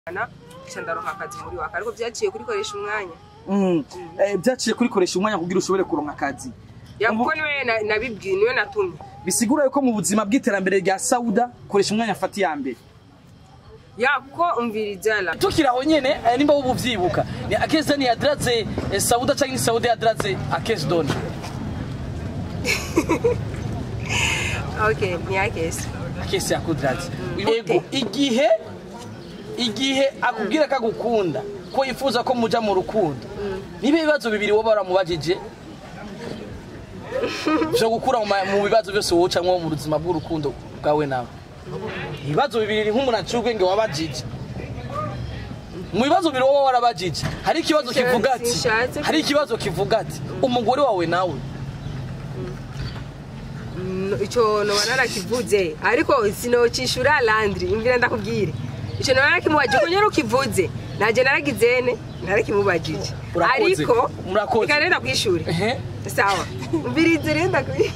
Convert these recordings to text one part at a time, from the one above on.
nca ndaronka akazi muri waka ariko vyaciye kurikoresha umwanya Mm. Eh, byaciye kurikoresha umwanya kugira ushobore kuronka akazi Ya, Ubu- kuko niwe na- nabibwiye niwe natumye bisigura yuko mu buzima bw'iterambere rya sauda koresha umwanya afata iya mbere ya kuko umviriza la tukiri aho nyene eh, nimba ubu vyibuka ni akesi ni yadraze eh, sauda canke ni sauda yadraze akesi doni okay ni yakesi akesi yakudraze Gute? yego igihe igihe akubwira ko agukunda ko yifuza ko muja mu rukundo niba ibibazo bibiri woba waramubajije vyo gukura mu ma- mu bibazo byose wocamwo mu buzima bw'urukundo bwawe nawe ibibazo bibiri ni nk'umuntu aciye ubwenge wabajije mu bibazo bibiri woba warabajije hari ikibazo Sinshatse- kivuga ati sinshatse hari ikibazo kivuga ati umugore wawe nawe Mm, ico noba narakivuze ariko sinocishura landri imvira ndakubwire ico noba narakimubaje ko nyene ukivuze naje naragizene narakimubajije Urakoze. ariko Murakoze. reka renda kwishure ehe sawa umvirize renda kwi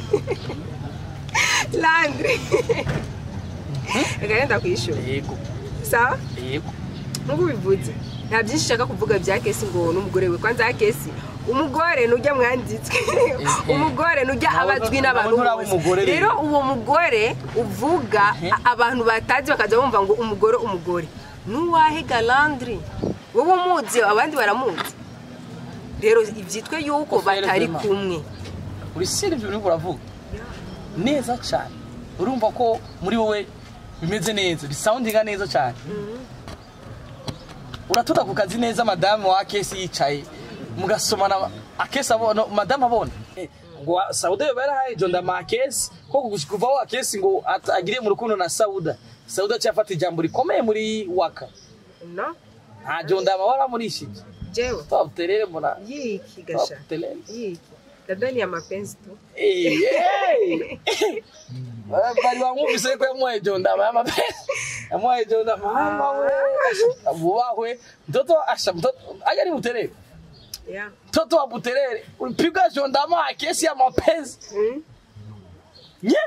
landri reka renda kwishure yego sawa yego nkuko ubivuze nta byinshi nshaka kuvuga bya kesi ngo n'umugore we kwanza kesi umugore nujya mwanditswe umugore nujya Nawe abazwi ntu- n'abantu nawe nturaba bose. umugore rero. rero uwo mugore uvuga a- abantu batazi bakaza bumva ngo umugore umugore nuwahe galandri wowe umuzi abandi baramuzi rero ibyitwe yuko Ofere batari vraiment. kumwe uri siri ibyo uriko uravuga neza cyane urumva ko muri wowe bimeze neza bisoundinga neza cyane uratuda ku kazi neza madamu wa kesi yicaye mugasomana akesi abona madamu abona Eh, ngo sauda yoba yarahaye jonda ma kesi ko kugushika kuvaho akesi ngo at- agiriye mu rukundo na sauda sauda cyafata ijambo rikomeye muri waka no nta jonda ama waramurishije jewe twabuterere mbona yiki gasha twabuterere yiki labda ni ya mapenzi tu Eh, eh. bari bamwumvise ko yamuhaye jonda mama yamuhaye jonda mama we asha bubahwe mtoto asha mtoto aya ni buterere yeah. mtoto wa buterere ulipiga jonda ma kesi ya mapenzi mm? nye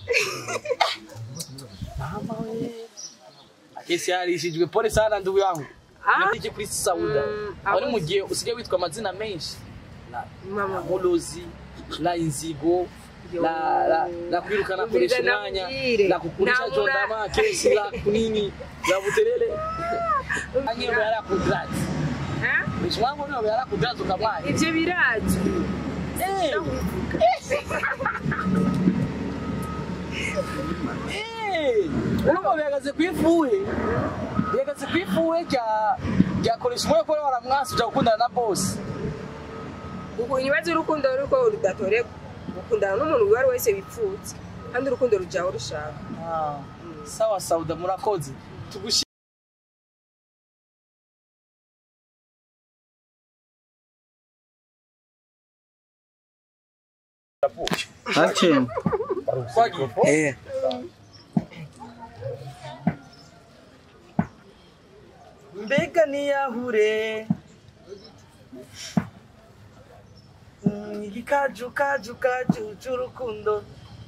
mama we kesi yarishijwe pole sana ndugu yangu Ah. natike kuri sauda Mm, wari mu abuzi. gihe usigaye witwa amazina menshi la mama mulozi la inzigo Yo. la la la kwirukana koresha Umviriza umwanya nabwire. la kukurisha Namura. jondama kesi la kunini la buterere anyi yobe yara kudrati Ha? mishwangu ni yobe yara kudrati ukamwanya ivyo birazwi eh eh urumva bihagaze kwifuhe bihagaze kwifuhe rya rya koresha umwanya ko waramwasi uja gukundana na boss Uku- ibibazo urukundo ruko rudatoreka gukundana n'umuntu uwo ari wese wipfutse kandi urukundo rujaho rushaka Ah, sawa sauda murakoze tugushi Action. Eh. mbega niyahure Mm, igikaju kaju kaju c'urukundo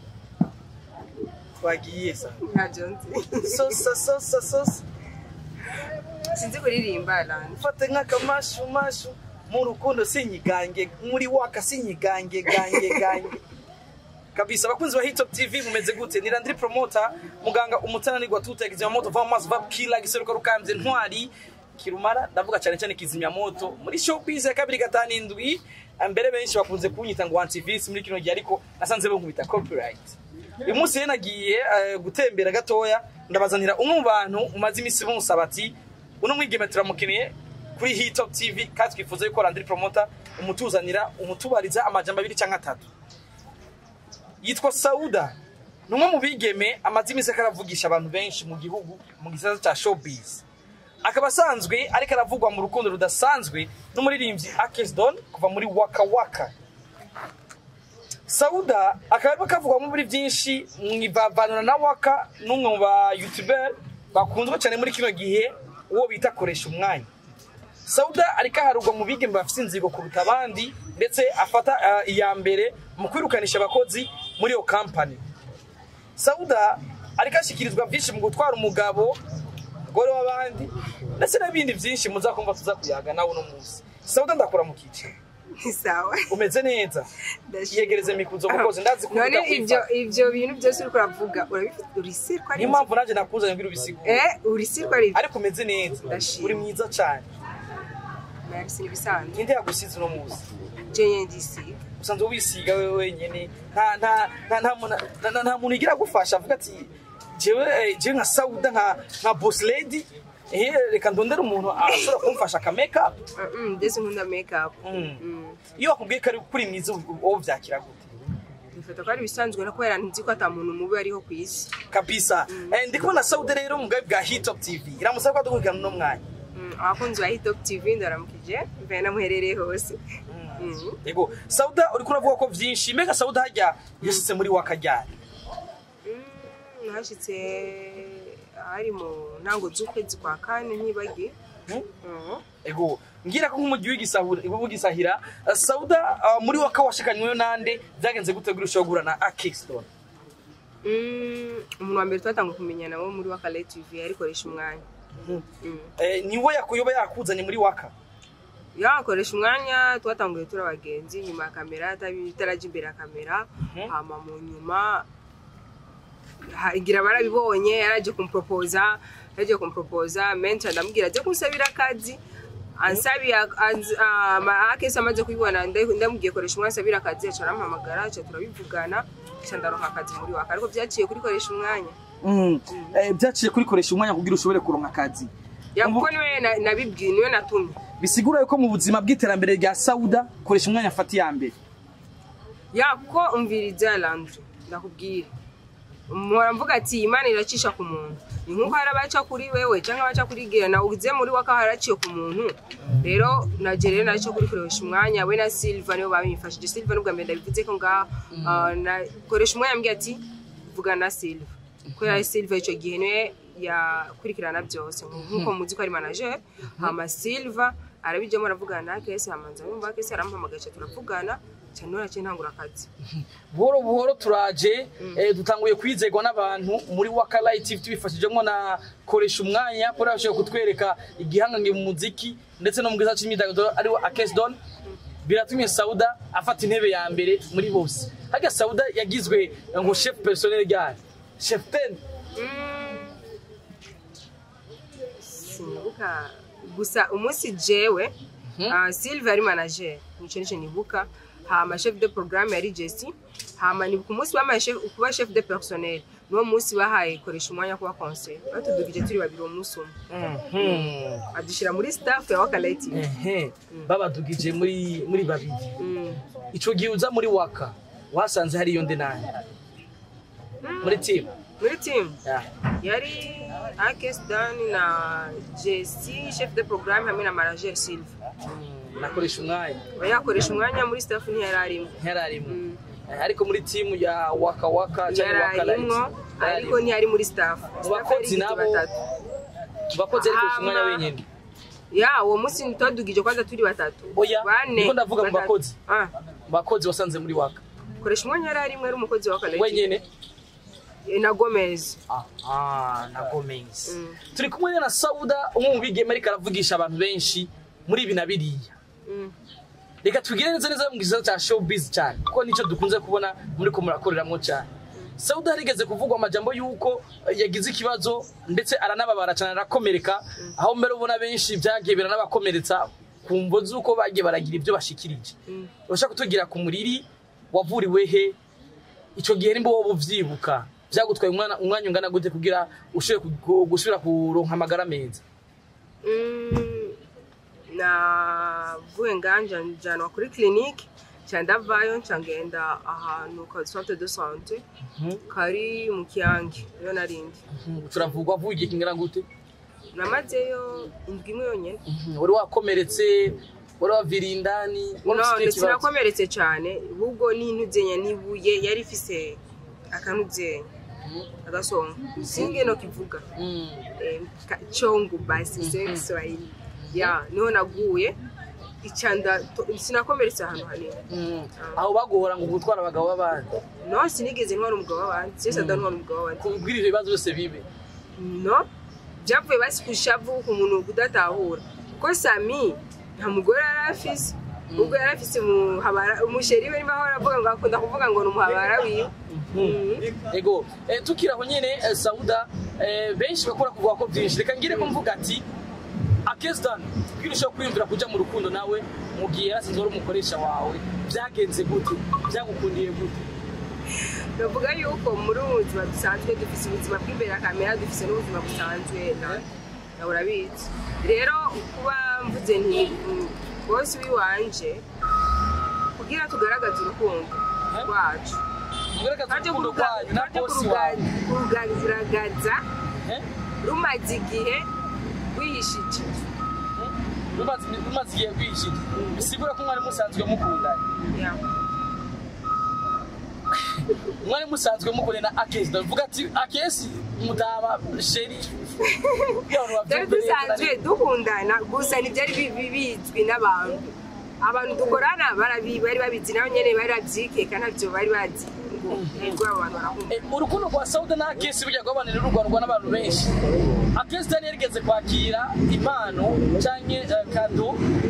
twagiye sa ntabyo nzi sosa sosa sosa sinzi kuririmba lani mfate nk'akamashu mashu mu rukundo sinyigange muri waka sinyigange gange gange kabisa abakunzi ba hitop tv mumeze gute ni landri promota muganga umutananirwa tuta kizimyamoto va mu mazi va kila giseruka rukambye ntwari kirumara ndavuga cyane cyane kizimyamoto muri showbiz ya kabiri gatanu indwi mbere benshi bakunze kunyita ngo antivirus muri kino gihe ariko nasanze bankubita copyright uyu munsi rero nagiye eh, gutembera gatoya ndabazanira umwe mu bantu umaze iminsi bunsaba ati uno mwigeme turamukeneye kuri hitop tv kandi twifuza yuko landri promota umutuzanira umutubariza amajambo abiri cyangwa atatu yitwa sauda ni umwe mu bigeme amaze iminsi ariko aravugisha abantu benshi mu gihugu mu gisata cya showbiz akaba asanzwe ariko aravugwa mu rukundo rudasanzwe n'umuririmbyi akesdon kuva muri waka waka sauda akaba arimo kavugwamo muri byinshi mwivavanura na waka n'umwe mu ba youtuber bakunzwe cyane muri kino gihe uwo bita koresha umwanya sauda ariko aharurwa mu bigeme bafite inzigo kuruta abandi ndetse afata eh, iya mbere mu kwirukanisha abakozi muri iyo kampani sauda ariko ashyikirizwa byinshi mu gutwara umugabo umugore w'abandi ndetse n'ibindi byinshi muzakumva tuza kuyaga nawe uno munsi sauda ndakura mu kiciro ni sawa umeze neza Ndashimye. yegereze mikuzo mukozi ndazi ko none ufite ibyo kwifata. ibyo bintu byose uriko uravuga urabifite urisirwa ari niyo mpamvu nanjye nakuzanye ngira ubisigure eh urisirwa ari ariko umeze neza Ndashimye. uri mwiza cyane merci nibisanzwe ninde yagusize uno munsi jenye ndisiga usanzwe wisiga wewe wenyine nta nta nta nta muntu nta- nta- nta muntu igira agufasha avuga ati jewe eh, jewe nka sauda nka nka boss lady eh reka ndondere umuntu ashobora kumfasha aka make up Mm, ndetse nkunda make up Mm. Mm. iyo bakubwiye ko ari kuri mwiza wowe byakira gute bifata ko ari ibisanzwe no kubera nzi ko ata muntu mubi ariho ku isi kabisa eh, ndi kubona sauda rero mu bwawe bwa hitop tv iramusaba ko dukurikirana uno mwanya Mm, abakunzi ba hitop tv ndaramukije mvaye namuherereye hose Mm. yego sauda uriko uravuga ko vyinshi mbega sauda hajya yashitse muri wakajyari Mm, nahashitse hari mu ntango z'ukwezi kwa kane ntibagiye Hmm? Mm. ego ngira ko nk'umujyi w'igisahura w'igisahira uh, sauda uh, muri waka washikanyweyo nande byagenze gute guri ushobora guhura na akiston Mm, umuntu wa mbere twatanguye kumenyana wo muri wakale tv arikoresha umwanya Mm. eh, niwe yakuyoba yakuzanye muri waka yakoresha umwanya twatanguye turi abagenzi nyuma ya kamera atabi- itarajya imbere ya kamera Mhm. hama mu nyuma ha- igira barabibonye yaraje kumporopoza yaraje kumporopoza menshi ndamubwira ajya kunsabira akazi ansabiye akesi amaze kubibona nda- ndamubwiye koresha umwanya ansabira akazi aca arampamagara aca turabivugana aca ndaronka akazi muri waka ariko byaciye kuri koresha umwanya Mm. Eh, byaciye kurikoresha umwanya kugira ushobore kuronka akazi Ya, Ubu- kuko niwe na- nabibwiye niwe natumye bisigura yuko mu buzima bw'iterambere rya sauda koresha umwanya afata iya mbere ya kuko umviriza landry ndakubwira mpora mvuga ati imana iracisha ku muntu ni nk'uko hari abaca kuri wewe cyangwa abaca kuri gira nawe ugize muri waka haraciye ku muntu rero naje rero naco kuri kurebesha umwanya we na silva nibo babimfashije silva nubwo mbere ndabivuze ko ngaha ah, nakoresha umwanya mbwira ati vugana na silva kubera silva icyo gihe niwe yakurikirana byose nk'uko muzi ko ari manager hama silva arabijyamo aravugana na kesi hamanza yumva kesi aramuhamagaye aca turavugana cyane nuraciye ntangura akazi buhoro buhoro turaje eh, dutanguye kwizerwa n'abantu muri waka light tv tubifashijemo na koresha umwanya kuri bashoboye kutwereka igihangange mu muziki ndetse no mu giza cy'imyidagaduro ariwo akesdon biratumye sauda afata intebe ya mbere muri bose harya sauda yagizwe ngo chef personnel ryari chef ten sinibuka gusa umunsi jewe ah, silva yari manager nico nico nibuka hama chef de programme yari jesi hama nibuka umunsi bamaye chef- kuba chef de personnel niwo munsi bahaye koresha umwanya kuba conseil batudugije turi babiri uwo munsi umwe adushyira muri staff ya wakaleti ehe babadugije muri muri babiri Mm. ico gihe uza muri waka wasanze hariyo nde nani muri team muri team yeah. yari akes dan na jesi chef de programme hamwe na manager silva Mm, nakoresha umwanya yakoresha umwanya muri staff ntiyari arimo ntararimo Mm. Eh, ariko muri timu ya waka waka cyangwa waka light yarayimwo ariko ntiyari muri staff Mu bakozi Staff yari nabo- batatu. bakoze ariko Hama- umwanya wenyine ya uwo munsi twadugije kwanza turi batatu Oya, bane niko ndavuga mu batatu. bakozi. Ah, bakozi wasanze muri waka koresha umwanya yari arimo ari umukozi wa kaleti wenyine na gomez ah na gomez Mm. turi kumwe rero na sauda umwe mu bigeme ariko aravugisha abantu benshi muri ibi na biriya Mm. reka tugire neza neza mu gisata cya showbiz cyane kuko nicyo dukunze kubona muri ko murakoreramo cyane sauda harigeze kuvugwa amajambo y'uko eh, yagize ikibazo ndetse aranababara cyane arakomereka aho mbere ubona benshi byagiye biranabakomeretsa ku mvo z'uko bagiye baragira ibyo bashikirije Mm. urashaka kutubwira ku muriri wavuriwe he icyo gihe nimba wowe ubyibuka byagutwaye umwana- umwanya ungana gute kugira ushobore ku- gusubira kuronka amagara meza Mm, navuye nganja njanwa kuri clinique nca ndavayo nca ngenda ahantu ka centre de santé kari mu kiyange niyo narindi Mhm, turavugwa vuga igihe kingana gute namazeyo indwi imwe yonyene Mhm, wari wakomeretse wari waviriye indani wari no ufite ndetse ikibazo nakomeretse cyane ahubwo n'intuzenya n'ibuye yari ifise akanuzenya agasonga singe no kivuga Mhm. eh, ka- chongo basi se Kiswahili ya niho naguye icanda to- sinakomeretse ahantu hanini Mhm. aho baguhora ngo gutwara abagabo b'abandi no sinigeze ntwara umugabo w'abandi sese adantwara umugabo w'abandi kubwira ibyo bibazo byose bibe no byavuye basi ku shavu ku muntu kudatahura kuko sami nta mugore yari afise ubwo yari afise umuhabara umusheri we niba ahora avuga ngo akunda kuvuga ngo ni umuhabara wiwe Mhm. ego eh, tukiri aho nyene eh, sauda eh, benshi bakora kuvuga ko byinshi reka ngire ko mvuga ati akesdan kugira ushobora kwiyumvira kuja mu rukundo nawe mu gihe yarasinze wari umukoresha wawe byagenze gute byagukundiye gute bavuga yuko muri ubu buzima dusanzwe dufise ubuzima bw'imbere ya kamera dufise n'ubuzima busanzwe nawe nawe urabizi rero kuba mvuze nti mm, bosi w'iwanje kugira tugaragaze urukundo rwacu mugaragaza twaje urukundo rwanyu na twaje bosi wawe kurugaragaza Eh? rumaze igihe wihishije rumaze rumaze igihe rwishije bisigura ko mwari musanzwe mukundanye Yeah. mwari musanzwe mukundanye na akesdan vuga ati akesi mudama sheri twari dusanzwe dukundana gusa ntibyari bi- bi- bizwi n'abantu abantu dukorana barabi- bari babizi nabo nyene bari babyikeka ntabyo bari bazi ngo ego abo bantu barakunda Eh, urukundo rwa sauda na akesi burya rwabanira rurwanirwa n'abantu benshi akesi dani yarigeze kwakira impano canke eh, kado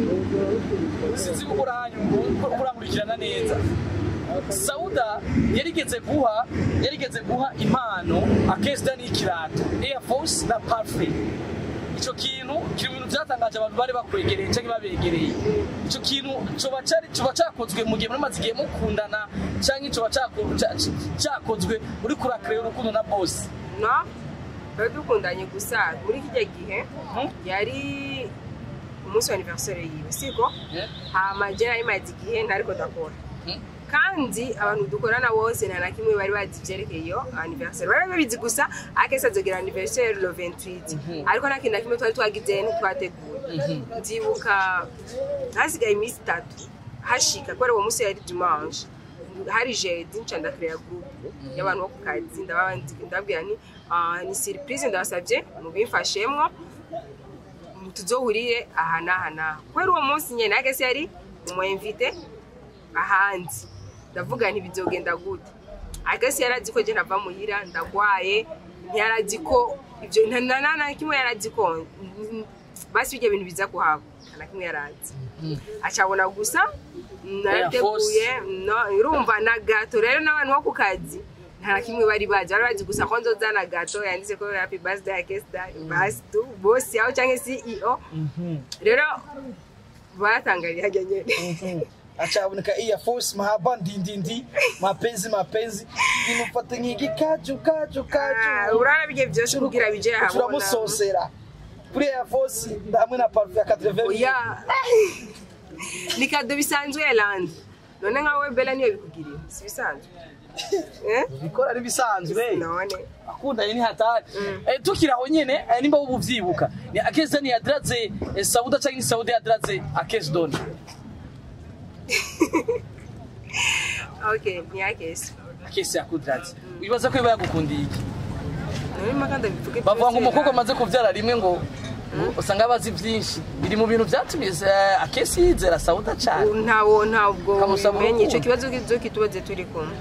sinzi ko kurankurikirana neza sauda yarigeze guha yarigeze guha impano akesi dani y'ikirato air force na parfait ico kintu kiri mu bintu byatangaje abantu bari bakwegereye cyangwa babegereye ico kintu coba cari coba cakozwe mu gihe muri maze igihe mukundana cyangwa coba cako- ca- ca- cakozwe muri kurakreye urukundo na bosi no twari dukundanye gusa muri kijya gihe yari umunsi wa anniversaire yiwe siko hama je nari maze igihe ntariko ndakora kandi abantu dukorana bose nta na kimwe bari bazi ivyerekeye iyo anniversaire bari babizi gusa akese azogira anniversaire le 28 ariko nta kintu na kimwe twari twagize ntitwateguye nzibuka hasigaye iminsi itatu hashika kubera uwo munsi yari dimanche hari jeudi nca ndakreya groupe y'abantu bo ku kazi ndababa- ndababwira ni ah, ni surprise ndabasavye mubimfashemwo tuzohurire aha n'aha n'aha kubera uwo munsi nyene agese yari umwemvite ahandi ndavuga nti bizogenda gute agese yarazi ko je ntava muhira ndagwaye ntiyarazi ko ivyo nta nta- nta na kimwe yarazi ko mm, basi ibyo bintu biza kuhaba nta na kimwe yarazi acabona gusa narateguye no urumva na gato rero n'abantu bo ku kazi nta na kimwe bari bazi bari bazi gusa ko nzozana gato yanditse ko happy birthday akesta basi tu bosi aho cyangwa CEO rero batangarira hajya nyene acaboneka air force mahaba ndindindi mapenzi mapenzi nimufate nk'igi kaju kaju Ah, kaju urabona bigiye byose kugira bije ahabona turamusosera kuri air force hamwe na parufe ya 80 oya ni kado bisanzwe elandi none nka wowe bela niyo bikugiriye si bisanzwe eh bikora ari bisanzwe none akundanye ni hatari Mm. eh, tukiri aho nyene eh, nimba ubu vyibuka ni akesi dani yadiraze eh, sauda canke ni sauda yadiraze akesi doni okay ni akesi akesi yakudiraze wibaza ko iba yagukundiye iki none mpaka ndabivuge bavuga ngo byose, umukobwa ah. amaze kuvyara rimwe ngo usanga abazi vyinshi biri mu bintu vyatumye eh, akesi yizera sauda cane ntawo ntabwo Kamusaba ubimenye icyo urukundo. kibazo kizo kitubaze turi kumwe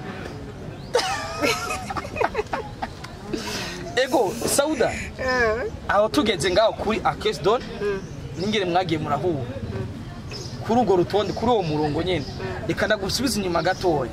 ego sauda aho tugeze ngaho kuri akesi doni ningere mwagiye murahura kuri urwo rutonde kuri uwo murongo nyene reka ndagusubiza inyuma gatoya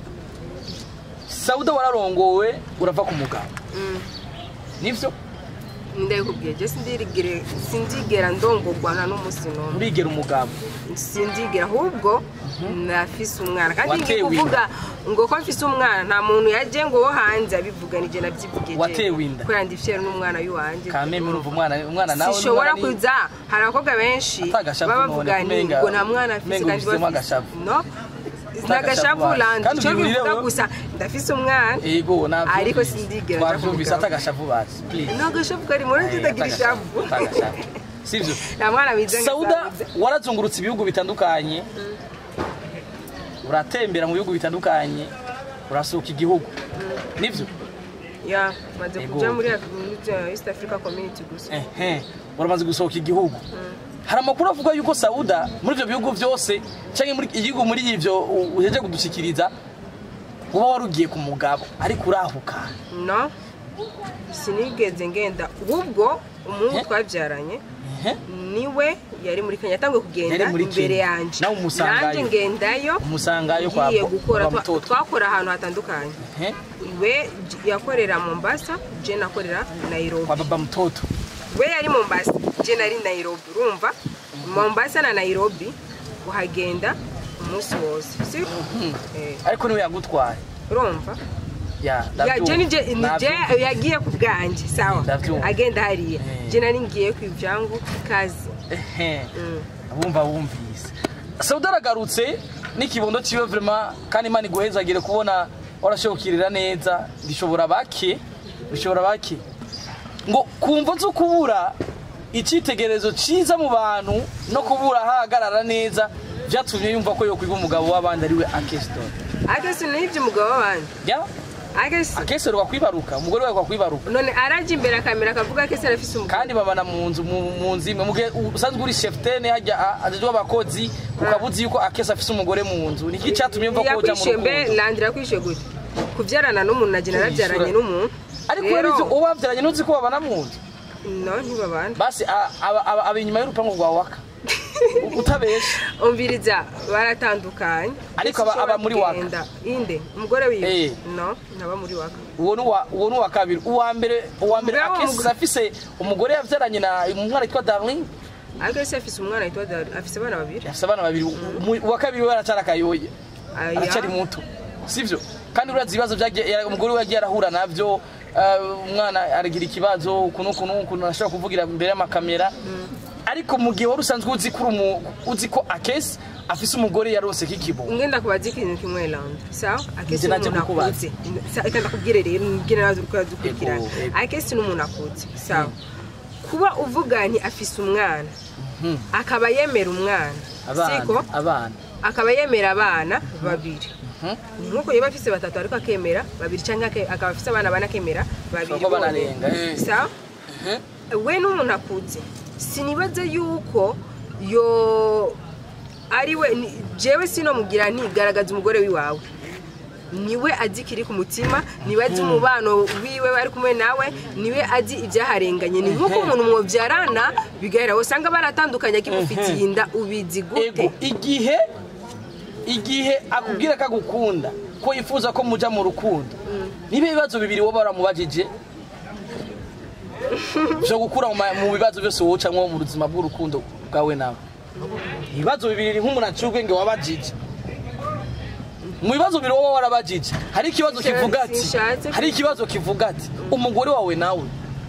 sauda wararongowe urava ku mugabo nivyo ndabikubwiye je sindigere sindigera ndongorwa nta n'umunsi n'umwe urigera umugabo sindigera ahubwo nafise umwana kandi ngiye Watewe kuvuga ngo ko mfise umwana nta muntu yaje ngo wo hanze abivuga nije navyivuge Watewe inda. kubera ndifyera n'umwana w'iwanje kameme urumva umwana umwana nawe sishobora n'umwana ni- kuza hari abakobwa benshi Atagashavu baba none, bavuga ni kumenga- ngo nta mwana afise kumenga kandi ubifisemo bafise agashavu. no nagashavu wawe. landi Kandi icyo ubwirire bivuga wewe. gusa ndafise umwana ego navyumvise. Ariko sindigera nja twavyumvise kumugabo. atagashavu bazi please no agashavu kari muri tutagira ishavu Atagashavu. sivyo nta mwana wize ngo sauda azabize. warazungurutse ibihugu bitandukanye uratembera mu bihugu bitandukanye urasuka igihugu nivyo ya maze Ego. kuja muri muri East Africa Community gusa ehe uramaze gusohoka igihugu hari amakuru avuga yuko sauda muri ivyo bihugu vyose canke muri igihugu muri ivyo u- uheje kudushikiriza uba warugiye ku mugabo ariko urahuka no sinigeze ngenda ahubwo umuhungu Eh? twabyaranye ehe niwe yari muri kenya yatangiye kugenda Yari muri imbere Kenya. yanjye Nawe umusangayo. nanjye ngendayo umusangayo kwa ngiye gukora kwa twa- mtoto twakora ahantu hatandukanye ehe we j- yakorera mombasa je nakorera nairobi kwa baba mtoto we yari mombasa je nari nairobi urumva mombasa na nairobi uhagenda umunsi wose si Eh, ariko niwe yagutwaye urumva ya Ya, je ni je ni je ndabyumva. yagiye ku bwanjye sawa Ndabyumva. agenda hariya Eh. je nari ngiye ku ivyangu ikazi ehe Mm. bumva bumvise sauda aragarutse n'ikibondo ciwe vrema kandi imana iguhezagire kubona warashobokirira neza bishobora bake bishobora bake ngo kumva zo kubura icyitegererezo cyiza mu bantu no kubura ahagarara neza byatumye yumva ko yokwiga umugabo w'abandi ariwe akesitori akesi nibyo umugabo w'abandi ya akesi akesitori wakwibaruka umugore wawe wakwibaruka none arajya imbere akamera akavuga akesi arafise umugabo kandi babana mu nzu mu mu nzu imwe mugihe usanzwe uri cheftaine hajya ajejwe abakozi ukaba uzi yuko akesi afise umugore mu nzu niki cyatumye mva ko uja mu yakwishyuye mbe rukundo landira yakwishyuye gute kubyarana n'umuntu naje narabyaranye Kwishyura. n'umuntu ariko Rero, urabizi uwo babyaranye ntuzi ko babana mu nzu no ntibabana basi a- aba- aba aba inyuma y'urupangu rwa waka utabesha umviriza baratandukanye Ariko aba- aba muri waka. Kugenda. inde umugore wiwe Eh. no ntaba muri waka uwo ni uwa- uwo ni uwa kabiri uwa mbere uwa mbere Umugabo akesi w'umugore- afise umugore yabyaranye na umwana witwa darling akesi afise umwana yitwa Dar- afise abana babiri afise abana babiri Umu- uwa kabiri we aracyari akayoye Aya. aracyari muto sivyo kandi urazi ibibazo byagiye yara- umugore we yagiye arahura navyo eh, umwana aragira ikibazo ukuntu ukuntu ukuntu arashobora kuvugira imbere y'amakamera ariko mu gihe wari usanzwe uzi ko uri umu- uzi ko akesi afise umugore yarose k'ikibo ngenda kubaza ikintu kimwe landa sawa akesi Nje naje n'umuntu kukubaza. akuze Sa- reka ndakubwire rero mbwira nawe uriko uradukurikirana Ego, ego. akesi n'umuntu akuze sawa kuba uvuga nti afise umwana Mhm. akaba yemera umwana siko abana abana akaba yemera abana babiri Mhm. ni nk'uko yaba afise batatu ariko akemera babiri cyangwa ake- akaba afise abana bane akemera babiri Bashobora kuba bonyene. banarenga, eh. sawa Mhm. we n'umuntu akuze sinibaze yuko yo ari we ni- jewe sinomugira nti garagaza umugore wiwawe niwe azi ikiri ku mutima niwe azi umubano wiwe bari kumwe nawe niwe azi ibyaharenganye ni nk'uko umuntu mwobyarana bigaragara usanga baratandukanye akimufitiye inda ubizi gute ego igihe igihe akubwira ko agukunda ko yifuza ko muja mu rukundo niba ibibazo bibiri wowe waramubajije byo gukura mu ma- mu bibazo byose wocamwo mu buzima bw'urukundo bwawe nawe ibibazo bibiri nk'umuntu aciye ubwenge wabajije mu bibazo bibiri wowe warabajije hari ikibazo Sinshatse- kivuga ati sinshatse hari ikibazo kivuga ati umugore wawe nawe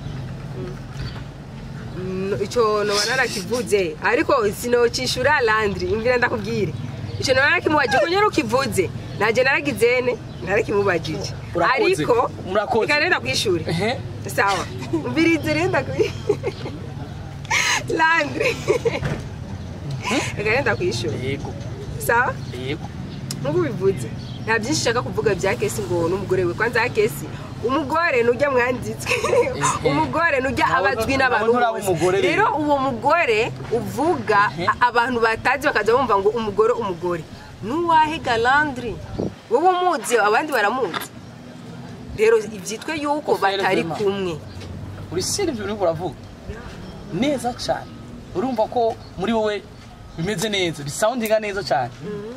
Mm, ico noba narakivuze ariko sinokishura landri imvira ndakubwire ico noba narakimubaje ko nyene ukivuze naje naragizene narakimubajije Urakoze. ariko Murakoze. reka renda kwishure Ehe. sawa umvirize renda kwi landri reka renda kwishure yego sawa yego nk'uko ubivuze nta byinshi ushaka kuvuga bya kesi ngo n'umugore we kwanza kesi umugore nujya mwanditswe umugore nujya Nawe- abazwi nawe n'abantu nturaba bose umugore rero. rero uwo mugore uvuga a- abantu batazi bakaza bumva ngo umugore umugore nuwahe galandri wowe umuzi abandi baramuzi rero ibyitwe yuko Ofere batari Vema. kumwe uri siri ibyo uriko uravuga neza cyane urumva ko muri wowe bimeze neza bisoundinga neza cyane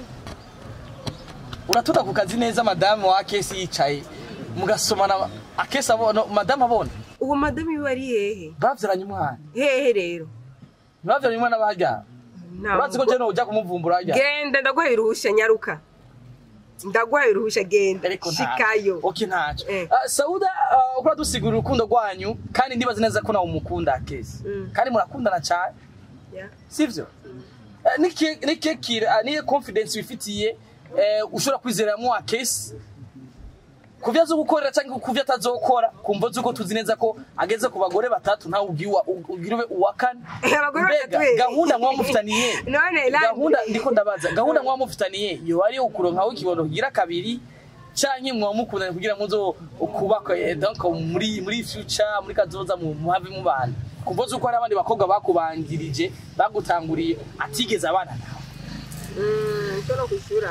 uratuda ku kazi neza madamu wa kesi yicaye mugasomana akesi abona madamu abona uwo madamu iwe ari hehe bavyaranye umwana hehe rero bavyaranye umwana bahajya Nta urazi ko mugo- jeno ujya kumuvumbura hajya genda ndaguhaye uruhushya nyaruka ndaguhaye uruhushya genda ariko shikayo oke ntacyo Eh. Ah, sauda ah, ukora dusigura urukundo rwanyu kandi ndibaza neza ko nawe umukunda akesi Mm. kandi murakundana cyane Yeah. sivyo Eh, niki- niki kira ah, niye confidence wifitiye eh, ushobora kwizeramo akesi kuvyo azo gukorera cyangwa kuvyo atazokora kumva zuko tuzi neza ko ageze ku bagore batatu ntawe ubwiwa ugira ube uwa kane Abagore mbega batatu, eh. gahunda mwa mufitaniye None, Landry. gahunda ndiko ndabaza gahunda mwa mufitaniye yo ari ukuronka aho ikibono kigira kabiri canke mwa mukundana kugira muzo kubaka eh, donc muri muri future muri kazoza mu muhave mubana kumva zuko hari abandi bakobwa bakubangirije bagutanguriye atigeze abana nawe Mm, icyo no kwishyura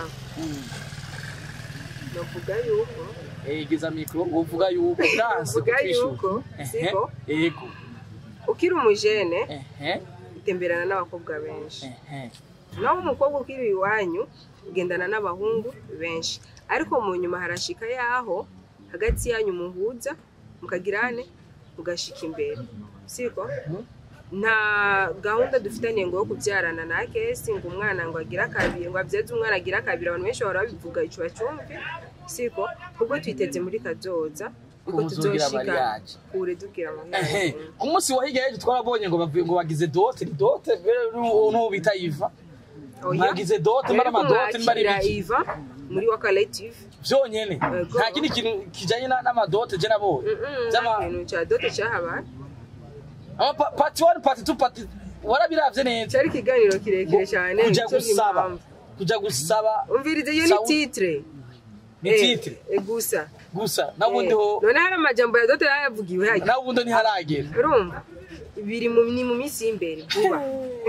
navuga yuko Eh, geza mikro ngo uvuga yuko byanse Uvuga kutwishyura yuko, Ehe, siko? yego ukiri umujene ehe utemberana n'abakobwa benshi ehe naho umukobwa ukiri iwanyu ugendana n'abahungu benshi ariko mu nyuma harashika yaho hagati yanyu muhuza mukagirane mugashika imbere siko nta gahunda dufitanye ngo yo kubyarana na kesi ngo umwana ngo agira kabiri ngo abyeze umwana agira kabiri abantu benshi bahora babivuga ico bacumve siko ubwo twiteze muri kazoza uko Kuzogira tuzoshika mariage. kure dugira ehe mariage ku munsi wa hirya y'ejo twarabonye ngo bavuye ngo bagize dote ni dote n'ubu bita iva Oya. mwagize dote mbara Ariko amadote mbara mwakira ibiki iva muri wa collective byonyene Yego. nta kindi kintu kijanye na- n'amadote je nabonye Vy'ama- ikintu cya dote cyahabaye ama pa- part one part two part warabiravye neza cyari ikiganiro kirekire cyane kuja nico gusaba impamvu. kuja gusaba umvirize iyo ni Sawa. titre ni Eh, titre eh, gusa gusa nabundi Eh, ho none hari amajambo ya dote yayavugiwe hajya nabundi ntiharagera urumva biri mu ni mu minsi y'imbere vuba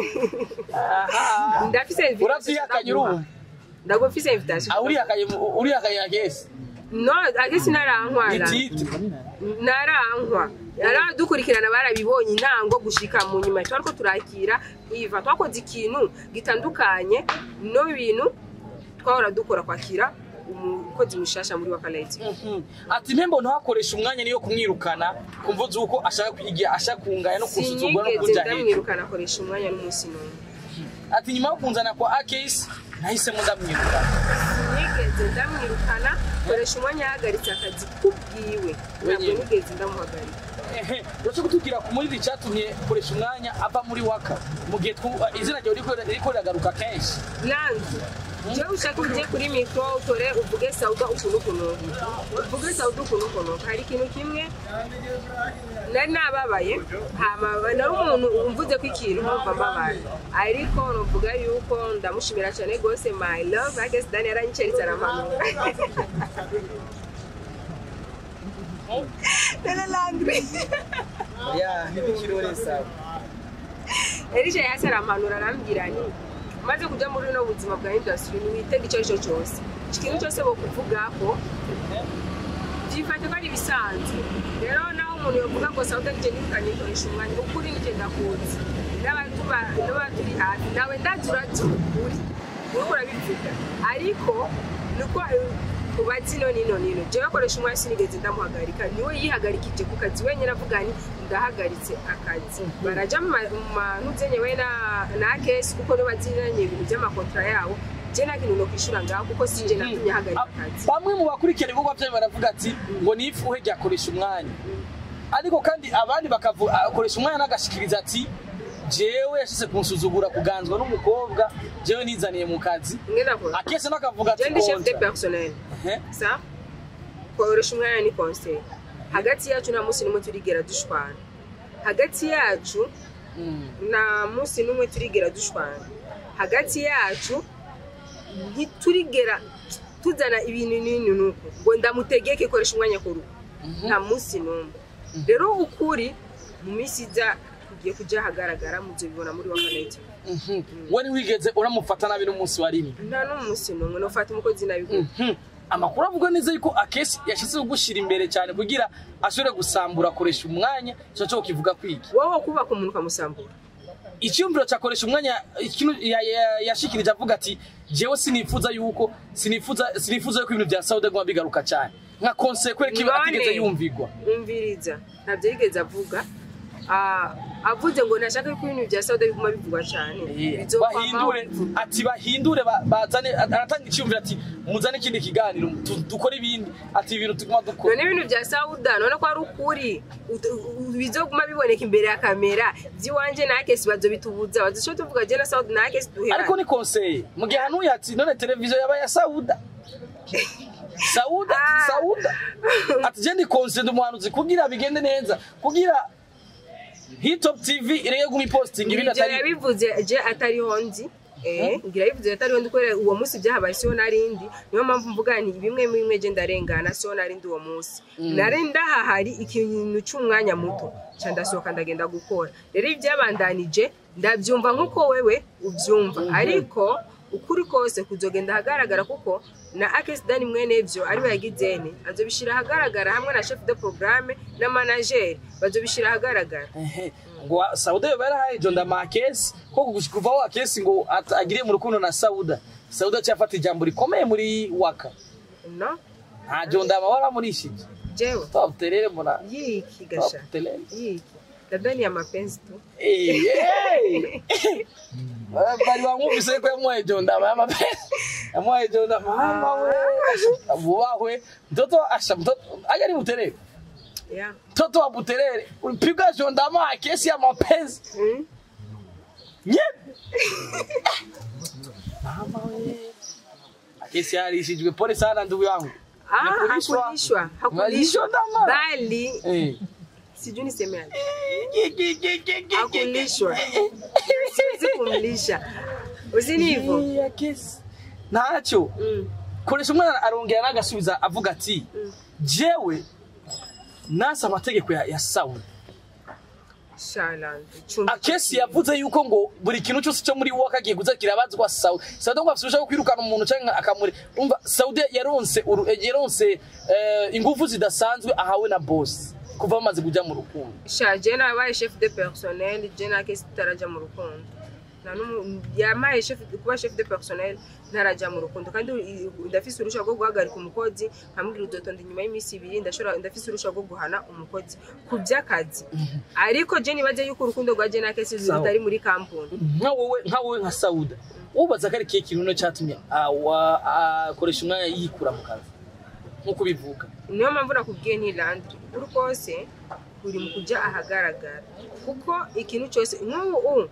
Aha. ndafise invitation uravyihakanye ndaguha. urumva ndaguha mfise invitation Ah, urihakaye urihakaye agese no agisi ni narankwana titre narankwa dukurikirana barabibonye intango gushika mu nyuma twariko turakira iva twakoze ikintu gitandukanye no bintu twahora dukora kwakira umukozi mushasha muri wakaleti Mhm. ati mpembo ntakoresha umwanya niyo kumwirukana kumva uzi uko ashaka kwigira ashaka kungaya no kusuzugura no sinyigeze kuja hejuru ndamwirukana akoresha umwanya n'umunsi n'umwe ati nyuma yo kunzana kwa akesi nahisemo ndamwirukana sinigeze ndamwirukana koresha umwanya yahagaritse akazi kubwiwe ntabwo Wenyine. nigeze ndamuhagarika ehe uretse kutubwira ku muri icyatumye koresha umwanya ava muri waka mu gihe twu- izina ryawe riko riko riragaruka kenshi langi jewe ushaka uje kuri mikoro utore uvuge sauda ukuntu ukuntu uvuge sauda ukuntu ukuntu hari ikintu kimwe nari nababaye hama nari umuntu umvuze ko ikintu nkumva mbabaye ariko nuvuga yuko ndamushimira cyane rwose my love ake sidani yaranyiceritse aramanura none langri ya ntibikirore sawa erisha yasi aramanura arambwira ni umaze kujya muri buno buzima bwa industry ntiwitega icyo ari cyo cyose ikintu cyose bokuvuga ko byifate ko ari ibisanzwe rero naho umuntu yovuga ngo sauda nije nirukanye nkoresha umwanya ukuri nije ndakuzi n'abatuba- n'abaturi hafi nawe ndazi urazi ukuri uriko urabivuga ariko nuko ubazi none ino nino jewe akoresha umwanya sinigeze ndamuhagarika niwe yihagarikije ku kazi wenyine avuga ni ndahagaritse akazi baraja mu ma- mu mantu zenyewe na na kesi kuko niba bazinanye ibintu by'amakontra yabo je nta kintu nokwishura ngaho kuko sinje natumye ahagarika akazi bamwe mu bakurikirana ibikorwa byayo baravuga ati ngo ni ifuhe ryakoresha umwanya ariko kandi abandi bakavuga akoresha umwanya n'agashikiriza ati jewe yashyize kunsuzugura kuganzwa n'umukobwa jewe nizaniye mu kazi mwe nakora akese n'akavuga ati je ndi chef de kontra personnel Ehe. sa koresha umwanya ni conseil hagati yacu nta munsi n'umwe turigera dushwana hagati yacu Mm. nta munsi n'umwe turigera dushwana hagati yacu ntiturigera tuzana ibintu n'ibintu nuko ngo ndamutegeke koresha umwanya ku rugo nta munsi n'umwe rero ukuri mu minsi iza kugiye kujya ahagaragara muzobibona muri wakaneti Mhm. we ntiwigeze uramufata nabi n'umunsi wa rimwe nta n'umunsi n'umwe nufata umukozi nabi Mhm. amakuru avuga neza yuko akesi yashyize kugushyira imbere cyane kugira ashobore gusambura akoresha umwanya icyo cyo kivuga kwiki wowe kubaka umuntu ukamusambura icyumviro cyakoresha umwanya ikintu ya- ya- yashikirije avuga ati jewe sinifuza yuko sinifuza sinifuza yuko ibintu bya Saudi guma bigaruka cyane nka konsekwe kiba None. atigeze yumvigwa umviriza ntabyo yigeze avuga Ah, avuze ngo ntashaka ko ibintu bya sauda biguma bivugwa cyane bizokwamaho bahindure bivuga. ati bahindure ba- bazane aratanga icyumviro ati muzane ikindi kiganiro tu- dukore ibindi ati ibintu tuguma dukora none ibintu bya sauda none ko ari ukuri ut- u- bizoguma biboneka imbere ya kamera by'iwanje na kesi bazo bitubuza bazo tuvuga je na sauda na kesi duhera ariko ni konseye mu gihe hanuye ati none televiziyo yaba ya Sauda Sauda Ah. Sauda ati je ndi konseye ndi umuhanuzi kugira bigende neza kugira Hitop TV irege gumi posting ibindi ibyo atari yabivuze je atariho nzi Eh, ngira yabivuze atariho ndi kubera uwo munsi byahabaye siho narindi niyo mpamvu mvuga nti bimwe muri bimwe je ndarengana siho narindi uwo munsi nari ndahahari ikintu cy'umwanya muto ca ndasohoka ndagenda gukora rero ibyabandanije ndabyumva nk'uko wewe ubyumva ariko ukuri kose kuzogenda ahagaragara kuko na akesidani mwene byo ariwe yagizene azobishira ahagaragara hamwe na chef de programme na manager bazobishira ahagaragara Ehe. ngo sauda yoba yarahaye jonda makesi ko gushika kuvaho akesi ngo at- agiriye mu rukundo na sauda sauda cyafata ijambo rikomeye muri waka no nta jonda ama waramurishije jewe twabuterere mbona yiki gasha twabuterere yiki labda ni ya mapenzi tu Eh, eh. bari bamwumvise ko yamuhaye jonda ama y'amapesa yamuhaye jonda mama we vubahwe mtoto asha mtoto aja ni buterere yeah mtoto wa buterere ulipigwa jonda ama kesi ya mapenzi mm? nye mama we kesi yarishijwe pole sana ndugu yangu ah Hakulishwa. hakulishwa Malishwa hakulishwa ndama. bali Eh. sijui nisemeaje Ge- ge- ge- ge- ge- hakulishwa siwezi kumlisha usini hivyo Eh, ya kesi ntacyo mm. koresha umwana arongera n'agasubiza avuga ati Mm. jewe nasa amategeko ya, ya sawuli shalandi chumba akesi yavuze yuko ngo buri kintu cyose cyo muri wowe kagiye kuza kirabazwa sawuli sawuli ngo afite kwirukana umuntu cyangwa akamure umva sawuli yaronse uru- eh, yaronse eh, ingufu zidasanzwe ahawe na boss kuva bamaze kujya mu rukundo sha je nabaye chef de personnel je na kesi tutaraja mu rukundo nta n'umu- yamaye chef kuba chef de personnel ntarajya mu rukundo kandi i- ndafise uruhushya rwo guhagarika umukozi nkamubwira udotonda inyuma y'iminsi ibiri ndashobora ndafise uruhushya rwo guhana umukozi ku by'akazi ariko je nibaze yuko urukundo rwa je na kesi Sawa. rutari muri kampuni nka wowe nka wowe nka sawuda wubaza ko ari kihe kintu cyatumye awa- akoresha umwanya yikura mu kazi nk'uko bivuga niyo mpamvu nakubwiye ntilandri uri kose uri mu kujya ahagaragara kuko ikintu cyose nk'ubu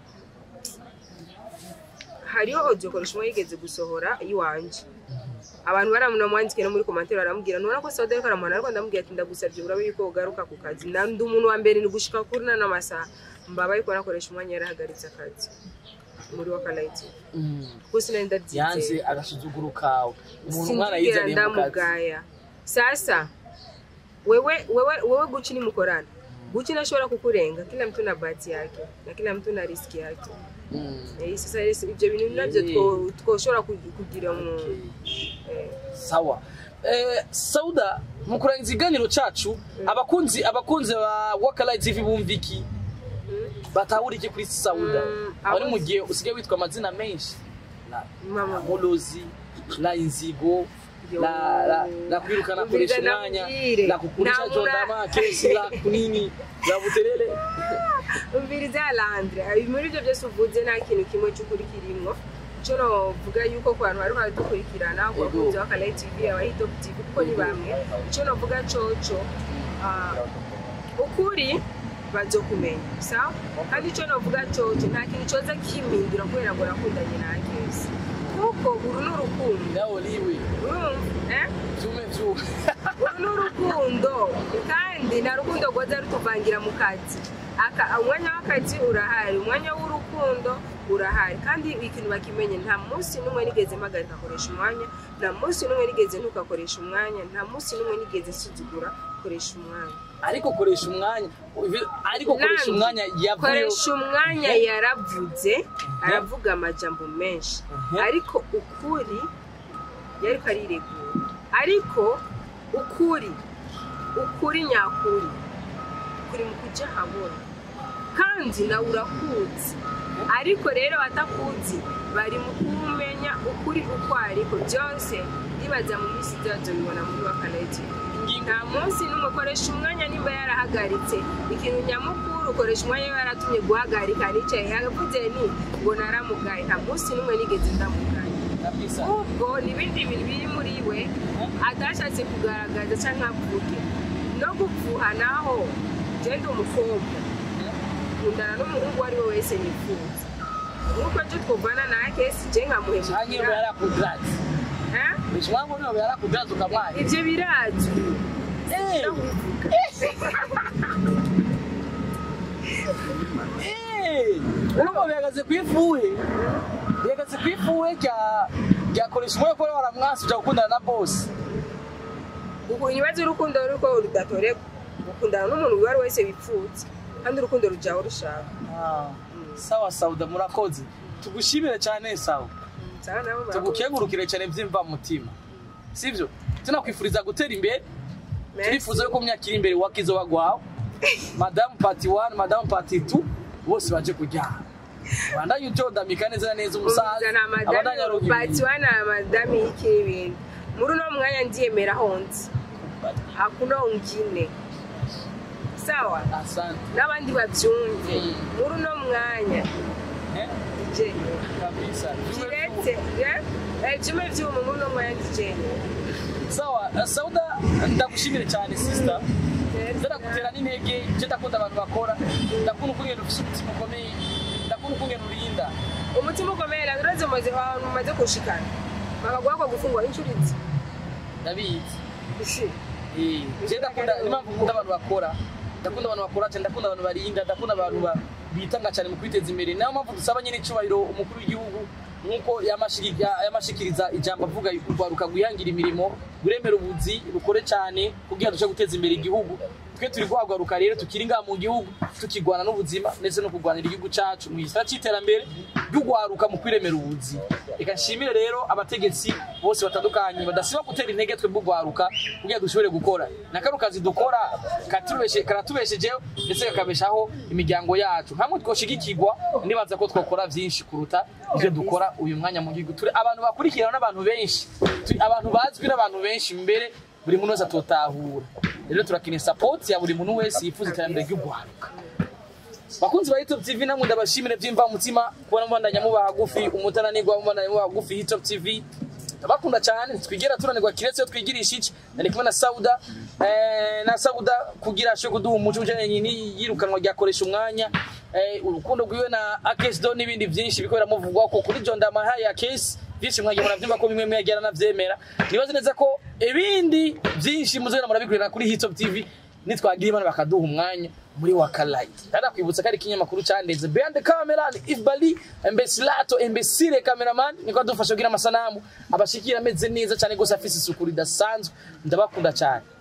hariho audio koresha umwe yigeze gusohora iwanje abantu baramwandikira no muri komantere baramubwira nubona ko sauda ariko aramuhana ariko ndamubwira ati ndagusabye urabe yuko ugaruka ku kazi na ndi umuntu wa mbere ni gushika kuri nano masaha mbabaye ko nakoresha umwanya yarahagaritse akazi muri wakalayiti kuko sinari yanze ndabyizeye agasuzuguro kawe umuntu umwana sinzigera yizaniye mu kazi ndamugaya sasa wewe wewe wewe guchi ni mkorana guchi nashobora kukurenga kila mtu na bahati yake na kila mtu na riski yake Mm. eh, sasa ese- ibyo bintu nabyo Eh. two- twoshobora ku- kugira mu eh, sawa eh, sauda mu kurangiza ikiganiro cacu abakunzi abakunzi ba wakalayi tv bumva iki batahura iki kuri sauda Mm, abari mu abo- gihe usigaye witwa amazina menshi la mama mulozi la inzigo Yo. la la la kwirukana Umviriza koresha umwanya nabwire. la kukurisha Namura- jondama kesi la kunini la buterere umviriza Landre muri ibyo byose uvuze nta kintu kimwe cy'ukuri kirimo icyo novuga yuko ku bantu bari baradukurikirana ku bakunzi ba Kalayi TV abahi Top TV kuko ni bamwe icyo novuga coco ah, ukuri bazokumenya sawa kandi icyo novuga coco nta kintu coza kimindura kubera ngo nakundanye na kesi kuko uru ni urukundo nawe liwe urumva eh vyume vyume uru ni urukundo kandi nta rukundo rwoza rutuvangira mu kazi Aka- umwanya w'akazi urahari umwanya w'urukundo urahari kandi ikintu bakimenye nta munsi n'umwe nigeze mpagarika akoresha umwanya nta munsi n'umwe nigeze ntukakoresha umwanya nta munsi n'umwe nigeze nsuzugura koresha umwanya ariko koresha umwanya uvi- ariko koresha Nandi, umwanya yavuye koresha umwanya yaravuze aravuga amajambo menshi Mhm. ariko ukuri yariko ariregura ariko ukuri ukuri nyakuri kuri mu kujya habona kandi nawe urakuzi ariko rero batakuzi bari mu kumenya ukuri uko ariko byose ndibaza mu minsi byazo bibona muri wakaneti nta munsi n'umwe ukoresha umwanya nimba yarahagaritse ikintu nyamukuru ukoresha umwanya we yaratumye guhagarika nicaye yavuze ni ngo naramugaye nta munsi n'umwe nigeze ndamugaye kabisa ubwo ni ibindi bintu biri muri we atashatse kugaragaza cyangwa avuge no gupfuha naho genda umukobwa nkundana n'umuhungu uwo ari we wese nifuza nk'uko ejo twuvana na kesi je canke nkamuhemukira yoba yarakudraze Eh? bishimango yoba yarakudraze ukamwanya ivyo birazwi Eh, no kubivuga eh, urumva bihagaze kw'ifuhe bihagaze kw'ifuhe rya ryakoresha umwe ko waramwasi uja gukundana na bosi ubu ibibazo urukundo ruko rudatoreka gukundana n'umuntu uwo ari we wese wipfutse kandi urukundo rujaho rushaka sawa sauda murakoze tugushimire cyane sawa Sawa, nabo murakoze. tugukengurukire cyane byimva mu mutima sivyo tunakwifuriza gutera imbere Merci. turifuza yuko mu myaka iri imbere wakizo bagwaho madamu pati 1 madamu pati 2 bose baje kujyana bandanye utodamika neza na neza umusaza Umvizana abandanye amadami arugira patiwana amadami y'ikiri ibintu muri uno mwanya ndiyemera honze hakuna ungine sawa asante n'abandi babyumve Mm. muri uno mwanya eh ndijenyera kabisa kiretse eh, byume byuma muri uno mwanya ndijenyera sawa eh, sauda ndagushimire cyane sister ndagutera n'intege je ndakunda abantu bakora ndakunda ukungena ufise umutima ukomeye ndakunda ukungena urinda umutima ukomeye rero urazi umaze ahantu umaze kushikana bakaguha kwa gufungwa inshuro izi ndabizi ishi Eh, je ndakunda impamvu nkunda abantu bakora ndakunda abantu bakora cyane ndakunda abantu barinda ndakunda abantu ba- bitanga cyane mu kwiteza imbere niyo mpamvu dusaba nyine icyubahiro umukuru w'igihugu nk'uko yamashiki- ya- yamashikiriza ijambo avuga urwaruka rwihangira imirimo ruremera ubuzi rukore cyane kugira duce guteza imbere igihugu twe turi guhagaruka rero tukiri ngaha mu gihugu tukigwana n'ubuzima ndetse no kurwanira igihugu cyacu mu gisata cy'iterambere ry'ugwaruka mu kwiremera ubuzi reka nshimire rero abategetsi bose batandukanye badasiba gutera intege twe bw'ugwaruka kugira dushobore gukora na kano kazi dukora katubeshe karatubeshejeho ndetse kakabeshaho imiryango yacu hamwe twoshigikirwa nibaza ko twakora byinshi kuruta ibyo dukora uyu mwanya mu gihugu turi abantu bakurikirana n'abantu benshi turi abantu bazwi n'abantu benshi mbere buri muntu wese atotahura rero turakeneye support ya buri muntu wese yifuza iterambere ry'ugwaruka bakunzi ba Hitop TV namwe ndabashimire byimva mutima kubona mubandanya muba hagufi umutananirwa mubandanya muba hagufi Hitop TV ndabakunda cyane twigera turanirwa kiretse iyo twigirisha iki nari kumwe na Sauda eh, na Sauda kugira ashe kuduha umuco ujanye ni yirukanwa ryakoresha umwanya eh, urukundo rwiwe na Akes Do n'ibindi byinshi biko muvugwa ko kuri John Damaha ya Case byinshi mwagiye murabyumva ko bimwe mwegera navyemera nibaze neza ko ibindi byinshi muzera murabikurira kuri Hitop TV nitwagira imana bakaduha umwanya muri wakalaiti ndanakwibutsa ko ari ikinyamakuru cyandeze behind the camera ni Isbali Embesilato Embesire cameraman niko adufasha kugira amasanamu abashikira ameze neza cyane gose afise isuku ridasanzwe ndabakunda cyane